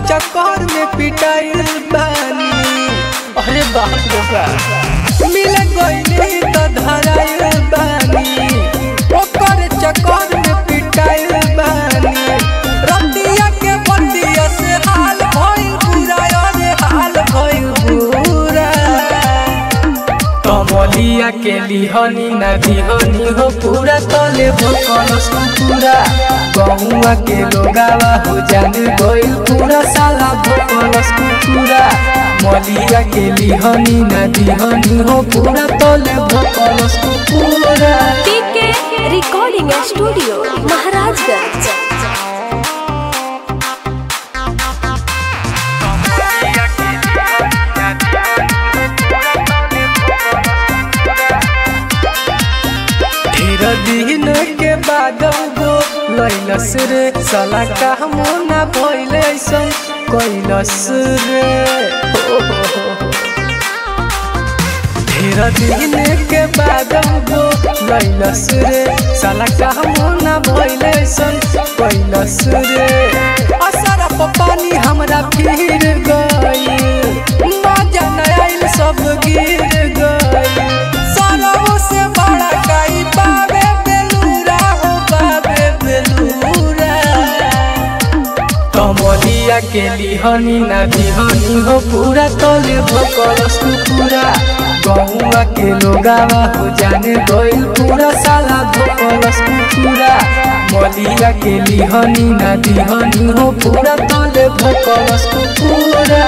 चक्कर में पिटाइल बानी अरे बाप रे बाप मिल गईली तो धराइल बानी ओकर चक्कर में पिटाइल बानी रतिया के बतिया से हाल भइल बुरा अरे हाल भइल बुरा कमलिया के लिहनी ना दिहनी हो पूरा तले भोकलस पूरा गहुआ के लोगावा हो जाने गइल पूरा साला भोकलस पूरा मलिया के लिहनी ना दिहनी हो पूरा तले भोकलस पूरा पीके रिकॉर्डिंग स्टूडियो महाराजगंज ढेर दिन के बाद वो लैलस रे साला कहमो ना भइल ऐसन कैलस रे हो, हो, हो, हो। ढेर दिन के बाद वो लैलस रे साला कहमो ना भइल ऐसन कैलस रे असर पानी हमरा फिर गई मजा न आइल सब गिर गई सरवो से बड़ा काई बाबे बेलूरा हो बाबे बेलूरा कमलिया के लिहनी ना दिहनी हो पूरा तले भकलस पूरा गहुआ के लोगावा हो जाने गइल पूरा साला भकलस पूरा मलिया के लिहनी ना दिहनी हो पूरा तले भकलस पूरा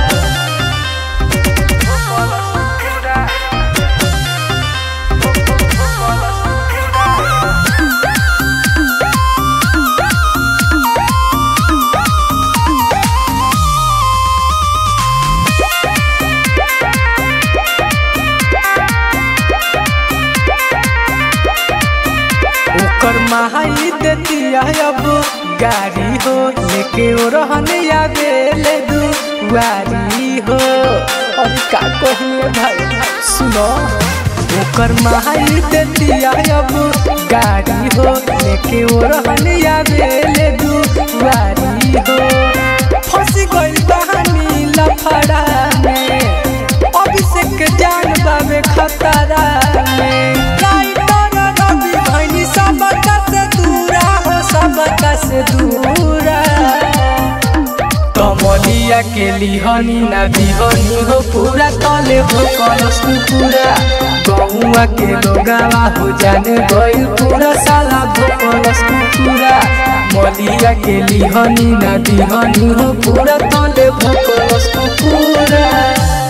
ओकर महाई देतिया अब गाड़ी हो लेके ओ रहने आगे ले दुआरी हो और का कहिए भाई सुनो ओकर महाई देतिया अब गाड़ी हो लेके ओ रहने आगे ले दुआरी हो फंस गइल बहानी लफड़ा में अभिषेक जान बाबे खतरा में राइटर रवि भैनी सबका से दूरा हो सबका से दूरा कमलिया के लिहनी ना दिहनी हो पूरा तले हो कलस पूरा गहुआ के लोगावा हो जाने गइल पूरा साला हो कलस पूरा मलिया के लिहनी ना दिहनी हो पूरा तले हो कलस पूरा